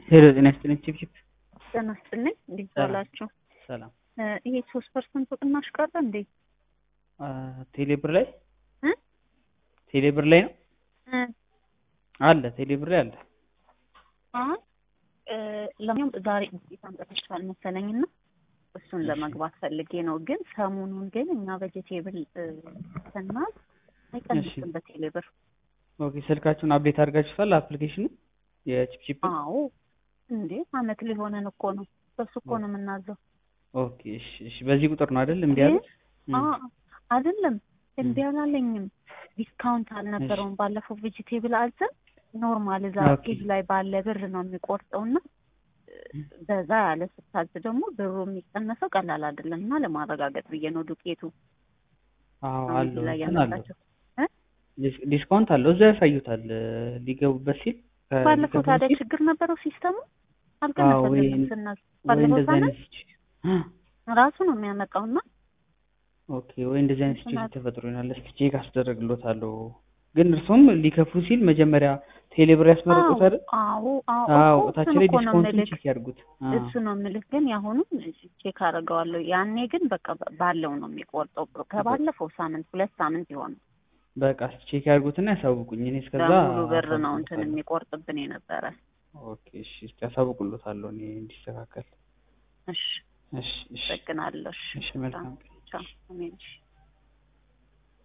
ሄሎ ጤና ይስጥልኝ ቺፕቺፕ ጤና ይስጥልኝ እንዴት ሰላም። ዋላችሁ? ሰላም እ ይሄ ሶስት ፐርሰንት ቅናሽ ቀረ እንዴ? አ፣ ቴሌብር ላይ እ ቴሌብር ላይ ነው እ አለ ቴሌብር ላይ አለ አይ እ ለማንኛውም ዛሬ ውጤት አምጥተሻል መሰለኝና እሱን ለመግባት ፈልጌ ነው። ግን ሰሞኑን ግን እኛ ቬጀቴብል ስናዝ አይቀንስም በቴሌብር። ኦኬ ስልካችሁን አፕዴት አድርጋችሁታል አፕሊኬሽኑ የቺፕቺፕ አዎ እንዴ አመት ሊሆነን እኮ ነው። በሱ እኮ ነው የምናዘው። ኦኬ እሺ እሺ በዚህ ቁጥር ነው አይደል እምቢ ያሉት አ አይደለም እምቢ አላለኝም። ዲስካውንት አልነበረውም ባለፈው ቬጅቴብል አዘን ኖርማል እዛ ኦኬ። ፔጅ ላይ ባለ ብር ነው የሚቆርጠውና በዛ ያለ ስታዝ ደግሞ ብሩ የሚቀነሰው ቀላል አይደለም እና ለማረጋገጥ ብዬ ነው ዱቄቱ አዎ አሁን አለው ላይ እንትን አለው ያመጣቸው እ ዲስ- ዲስካውንት አለው እዛ ያሳዩታል እ፣ ሊገቡበት ሲል ከ- ባለፈው ሊገቡ ታዲያ ሲል ችግር ነበረው ሲስተሙ አዎ ወይ አልቀነሰልንም ስናዝ ወይ ባለፈው እንደዚህ ሳምንት አይነት ሲቹ- ራሱ ነው የሚያመጣውና ኦኬ ወይ እንደዚህ አይነት እንትን ሲቹዌሽን አለ። ተፈጥሮ ይሆናል እስኪ ቼክ አስደረግሎታለሁ ግን እርሱም ሊከፍሉ ሲል መጀመሪያ ቴሌብር ያስመረጡት አይደል አዎ አዎ አዎ እኮ እታች እሱን ላይ እኮ ነው ዲስካውንቱን የምልህ ቼክ ያድርጉት አዎ እሱ ነው የምልህ። ግን የአሁኑን ቼክ አደርገዋለሁ። ያኔ ግን በቃ ባለው ነው የሚቆርጠው። ከባለፈው ሳምንት ሁለት ሳምንት የሆነ በቃ እስኪ ቼክ ያድርጉትና ያሳውቁኝ እኔ እስከዛ በሙሉ ብር ነው እንትን አሳውቅሎታለሁ የሚቆርጥብን የነበረ። ኦኬ እሺ እስኪ ያሳውቅሎታለሁ እኔ እንዲስተካከል እሺ እሺ እሺ ጠቅናለሁ። እሺ እሺ መልካም ቀን ቻው። አሜን። እሺ